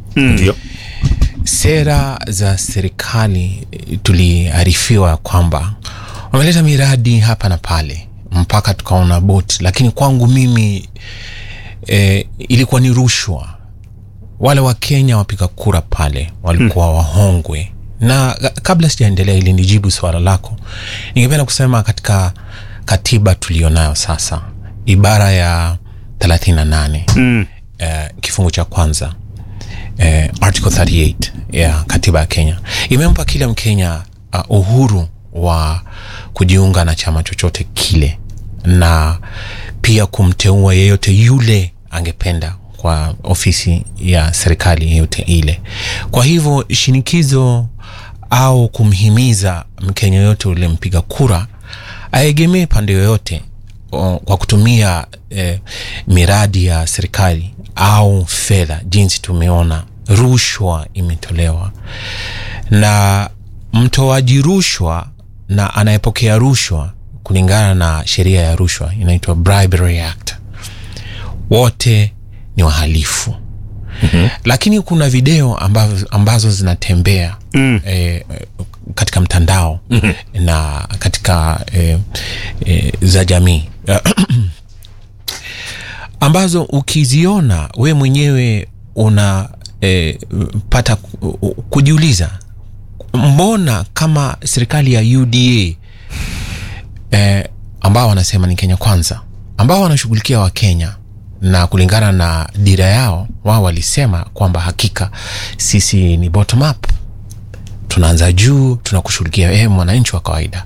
ndio sera za serikali eh, tuliarifiwa kwamba wameleta miradi hapa na pale mpaka tukaona boti lakini kwangu mimi eh, ilikuwa ni rushwa wale wakenya wapiga kura pale walikuwa hmm. wahongwe na ka- kabla sijaendelea ili nijibu swala lako ningependa kusema katika katiba tulionayo sasa ibara ya 38 mm. eh, kifungu cha kwanza eh, article 38 ya katiba ya kenya imempa kila mkenya uh, uhuru wa kujiunga na chama chochote kile na pia kumteua yeyote yule angependa kwa ofisi ya serikali yeyote ile kwa hivyo shinikizo au kumhimiza mkenya yoyote ule mpiga kura aegemee pande yoyote o, kwa kutumia eh, miradi ya serikali au fedha jinsi tumeona rushwa imetolewa na mtoaji rushwa na anayepokea rushwa kulingana na sheria ya rushwa inaitwa bribery act wote ni wahalifu mm-hmm. lakini kuna video ambazo, ambazo zinatembea mm. eh, katika mtandao mm-hmm. na katika eh, eh, za jamii ambazo ukiziona we mwenyewe una eh, pata ku- kujiuliza mbona kama serikali ya uda eh, ambao wanasema ni kenya kwanza ambao wanashughulikia wakenya na kulingana na dira yao wao walisema kwamba hakika sisi ni bottom up tunaanza juu tunakushughulikia wewe mwananchi wa kawaida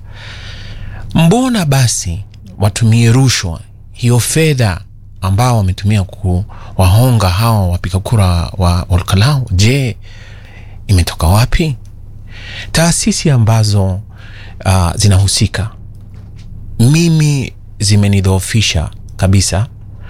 mbona basi watumie rushwa hiyo fedha ambao wametumia kuwahonga hawa wapiga kura wa olkalau je imetoka wapi taasisi ambazo uh, zinahusika mimi zimenidhoofisha kabisa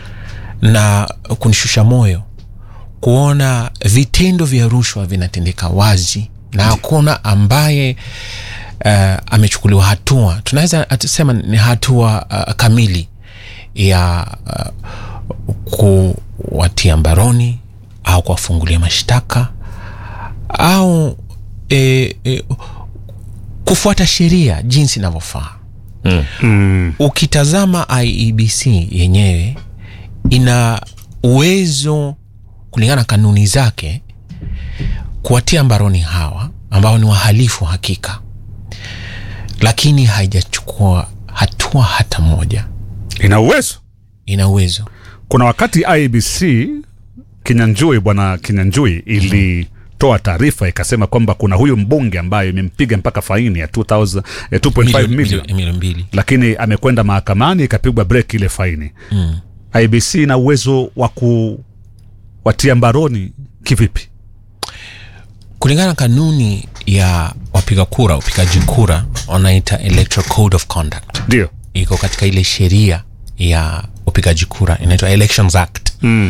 na kunishusha moyo kuona vitendo vya rushwa vinatendeka wazi na hakuna ambaye uh, amechukuliwa hatua tunaweza tusema ni hatua uh, kamili ya uh, kuwatia mbaroni au kuwafungulia mashtaka au e, e, kufuata sheria jinsi inavyofaa Mm. Mm. ukitazama iebc yenyewe ina uwezo kulingana na kanuni zake kuwatia mbaroni hawa ambao ni wahalifu hakika lakini haijachukua hatua hata moja ina uwezo ina uwezo kuna wakati ibc kinyanjui bwana kinyanjui ilitoa taarifa ikasema kwamba kuna huyu mbunge ambaye imempiga mpaka faini ya 2000 eh, 2.5 million milioni mbili lakini amekwenda mahakamani ikapigwa break ile faini mm. ibc ina uwezo wa kuwatia mbaroni kivipi kulingana na kanuni ya wapiga kura upigaji kura wanaita electoral code of conduct ndio iko katika ile sheria ya upigaji kura inaitwa elections act mm.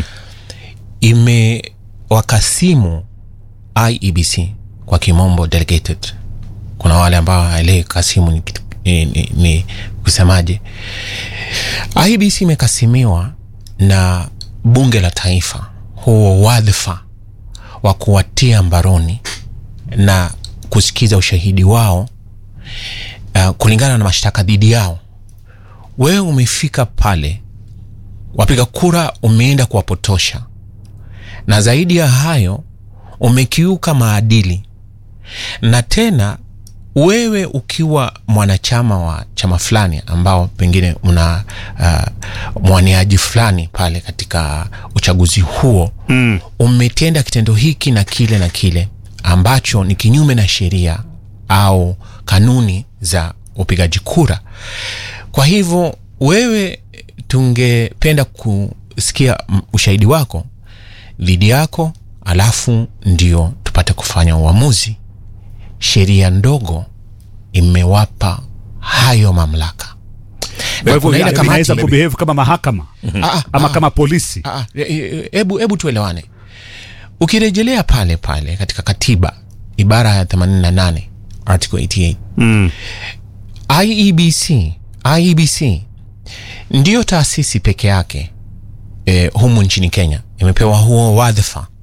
imewakasimu iebc kwa kimombo delegated kuna wale ambao haelewi kasimu ni, kitu- ni, ni, ni kusemaje iebc imekasimiwa na bunge la taifa huo wadhifa wa kuwatia mbaroni na kusikiza ushahidi wao uh, kulingana na mashtaka dhidi yao wewe umefika pale wapiga kura umeenda kuwapotosha na zaidi ya hayo umekiuka maadili na tena wewe ukiwa mwanachama wa chama fulani ambao pengine una uh, mwaniaji fulani pale katika uchaguzi huo mm. umetenda kitendo hiki na kile na kile ambacho ni kinyume na sheria au kanuni za upigaji kura kwa hivyo wewe tungependa kusikia mm, ushahidi wako dhidi yako alafu ndio tupate kufanya uamuzi sheria ndogo imewapa hayo mamlaka kwa hivyo kuna ile ina- kamati- inaweza kubehave kama mahakama Ah, ah, ama ah, kama polisi ah, ah, e- e- hebu hebu tuelewane ukirejelea pale pale katika katiba ibara ya 88 article 88 mm. iebc iebc ndiyo taasisi peke yake e, humu nchini kenya imepewa huo wadhifa